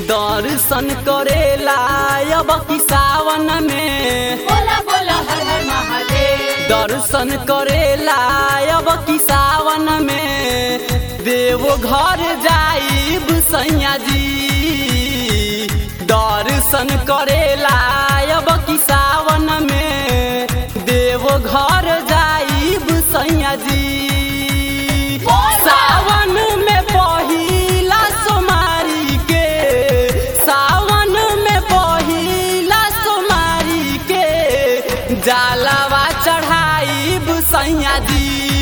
दर्शन करेला अब की सावन में बोला बोला हर हर महादेव दर्शन करेला अब की सावन में देवो घर जाइब सैया जी दर्शन करेला अब की सावन में देवो घर जाइब सैया जी सावन में पहिला सोमारी के सावन में पहिला सोमारी के जालावा चढ़ाइब सैया जी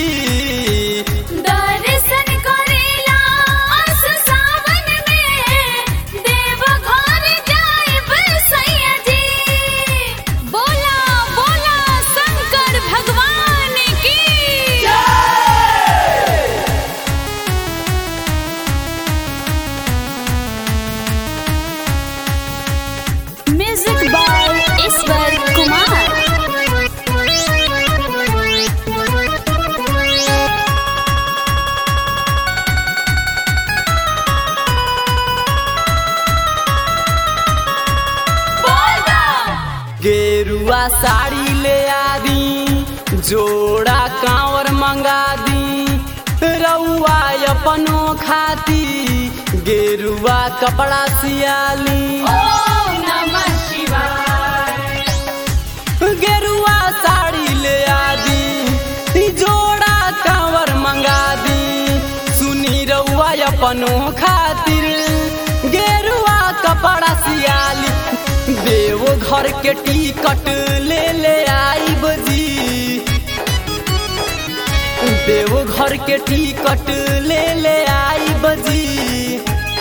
दर्शन करेला अस सावन में देव घर जाइब सैया जी बोला बोला शंकर भगवान की म्यूजिक बाय ईश्वर कुमार गेरुआ साड़ी ले आदी जोड़ा कांवर मंगा दी रउआ अपनो खाती गेरुआ कपड़ा सियाली ओम नमः शिवाय गेरुआ साड़ी ले आदी जोड़ा कांवर मंगा दी सुनी रउआ अपनो खातिर गेरुआ कपड़ा सियाली देवो घर के टिकट ले ले आई बजी देवो घर के टिकट ले ले आई बजी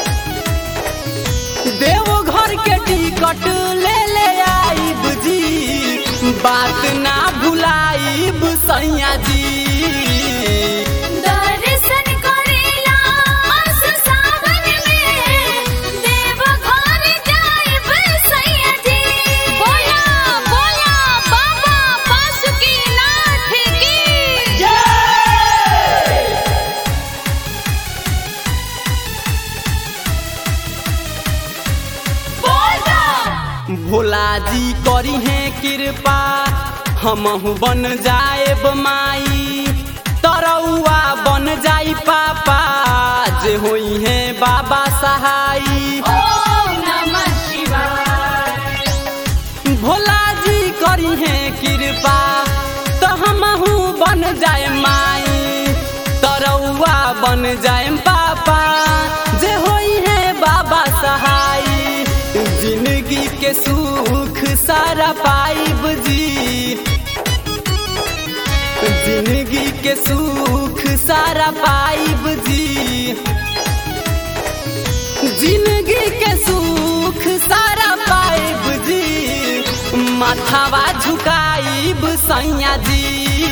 देवो घर के टिकट ले ले आई बुझी बात ना भुलाइब सैया जी दर्शन करेला अस सावन में देव घर जाइब सैया जी बोला बोला बाबा बासुकीनाथ की बोला भोला जी करी है कृपा हमहु बन जाएब माई तरौआ बन जाई पापा जे होई है बाबा सहाई ओम नमः शिवाय भोला जी करी है कृपा तो हमहू बन जाए माई तरौआ बन जाए पापा जे होई है बाबा सहाई जिंदगी के सुख सारा पाइब जी जिंदगी के सुख सारा पाइब जी जिंदगी के सुख सारा पाइब जी माथावा झुकाइब सैया जी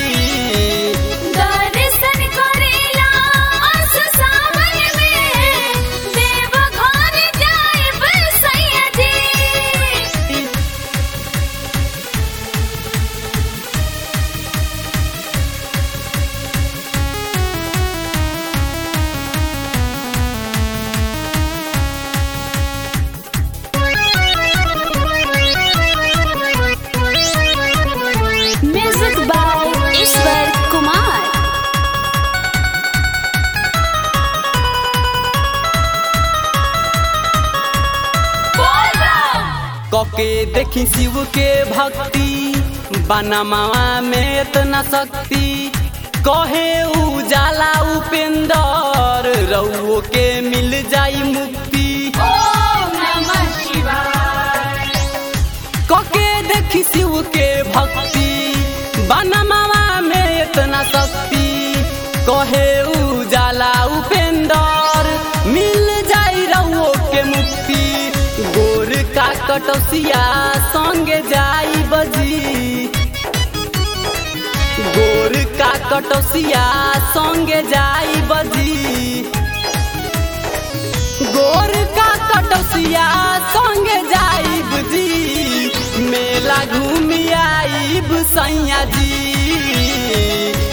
दर्शन करेला अस सावन में देव घर जाइब सैया जी म्यूजिक बाय ईश्वर कुमार कके देखी शिव के भक्ति बनमावा में इतना शक्ति कहे उजाला उपेंदर रउओ के मिल जाई मुक्ति ओम नमः शिवाय कके देखी शिव के भक्ति बनमावा में इतना शक्ति कहे उजाला उपेंदर मिल जाई रउओ के मुक्ति गोर का कटौसिया संगे जाई बजी गोर का कटौसिया संगे जाई बजी गोर का कटौसिया संगे जाई बुझी मेला घूमी आईब सैया जी